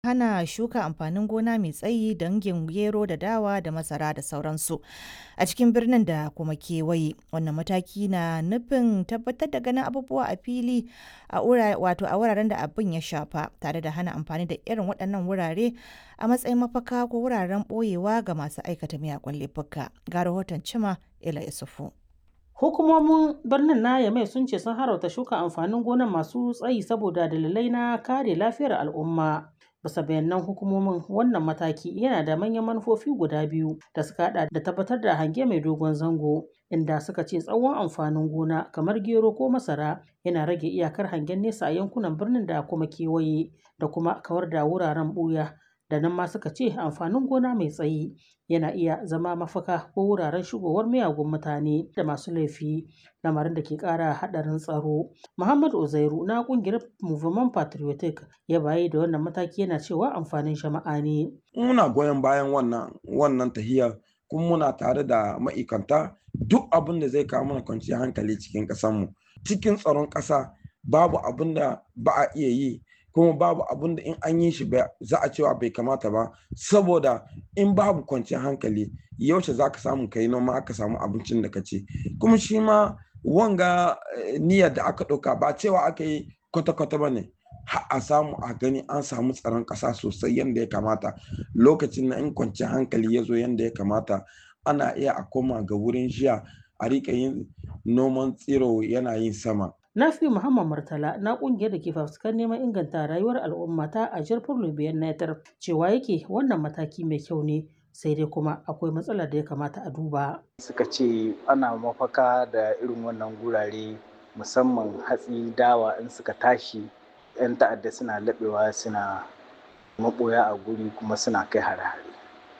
hana shuka amfanin gona mai tsayi dangin gero da dawa da masara da sauransu a cikin birnin da kuma kewaye wannan mataki na nufin tabbatar da ganin abubuwa a fili a wato a wuraren da abin ya shafa tare da hana amfani da irin waɗannan wurare a matsayin mafaka ko wuraren ɓoyewa ga masu aikata miyagun laifuka ga rahoton cima ila isufu Hukumomin birnin na Yamai sun ce sun harauta shuka amfanin gonan masu tsayi saboda dalilai na kare lafiyar al'umma. Bisa bayanan hukumomin wannan mataki yana da manyan manufofi guda biyu da suka hada da tabbatar da hange mai dogon zango inda suka ce tsawon amfanin gona kamar gero ko masara yana rage iyakar hangen nesa a yankunan birnin da kuma kewaye da kuma kawar da wuraren buya da nan ma suka ce amfanin gona mai tsayi yana iya zama mafaka ko wuraren shigowar miyagun mutane da masu laifi lamarin da ke kara hadarin tsaro muhammad uzairu na kungiyar movement patriotic ya bayi da wannan mataki yana cewa amfanin jama'a ne muna goyon bayan wannan wannan tahiyar kuma muna tare da ma'aikanta duk abin da zai kawo mana kwanciyar hankali cikin ƙasarmu cikin tsaron ƙasa babu abin da ba a iya yi kuma babu abin da in an yi shi za a cewa bai kamata ba saboda in babu kwanciyar hankali yaushe za ka samu kai noma aka samu abincin da ka ci kuma shi ma wanga niyyar da aka ɗauka ba cewa aka yi kwata-kwata ba ne a samu a gani an samu tsaron ƙasa sosai yadda ya kamata lokacin na in kwanciyar hankali ya zo yadda ya kamata ana iya a koma ga wurin jiya a rika yin noman tsiro yana yin sama Nafi Muhammad Murtala na kungiyar da ke fafutukar neman inganta rayuwar al'umma ta a jirfin Lubiyan Netar cewa yake wannan mataki mai kyau ne sai dai kuma akwai matsalar da ya kamata a duba. Suka ce ana mafaka da irin wannan gurare musamman hatsi dawa in suka tashi 'yan ta'adda suna laɓewa suna maɓoya a guri kuma suna kai hare-hare.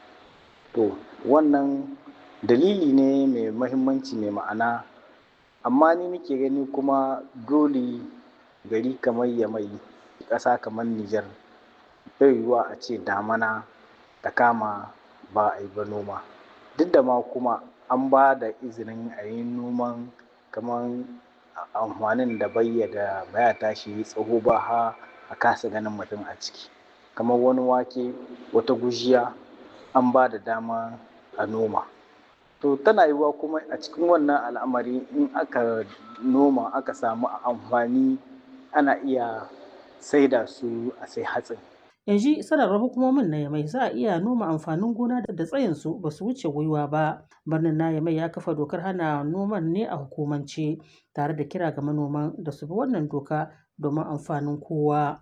To wannan dalili ne mai mahimmanci mai ma'ana amma ni nake gani kuma dole gari kamar yamai ƙasa kamar Nijar bai yiwuwa a ce damana ta kama ba a yi ba noma duk da ma kuma an ba da izinin a yi noman kamar amfanin da bayya da baya tashi tsaho ba ha a kasa ganin mutum a ciki kamar wani wake wata gujiya an ba da dama a noma to tana yiwuwa kuma a cikin wannan al'amari in aka noma aka samu amfani ana iya saida su a sai hatsin yanzu sanarwar hukumomin na yamai za a iya noma amfanin gona da tsayin su ba su wuce gwiwa ba birnin na yamai ya kafa dokar hana noman ne a hukumance tare da kira ga manoman da su bi wannan doka domin amfanin kowa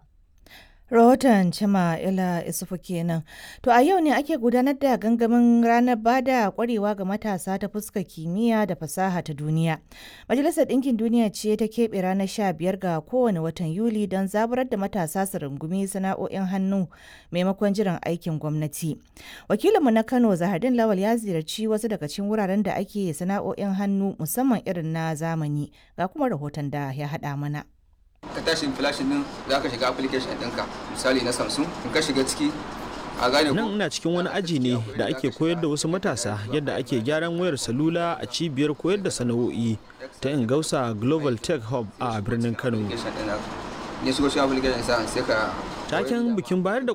rahoton cima ila isufu kenan to a yau ne ake gudanar da gangamin ranar bada kwarewa ga matasa ta fuskar kimiyya da fasaha ta duniya majalisar ɗinkin duniya ce ta keɓe ranar sha biyar ga kowane watan yuli don zaburar da matasa su rungumi sana'o'in hannu maimakon jiran aikin gwamnati wakilinmu na kano zahardin lawal ya ziyarci wasu daga cikin wuraren da ake sana'o'in hannu musamman irin na zamani ga kuma rahoton da ya haɗa mana ka tashi flashin din za ka shiga application ɗinka misali na samsung in ka shiga ciki a gane nan ina cikin wani aji ne da ake koyar da wasu matasa yadda ake gyaran wayar salula a cibiyar koyar da sana'o'i ta ingausa global tech hub a birnin kano ne shigo shi application sai ka taken bikin bayar da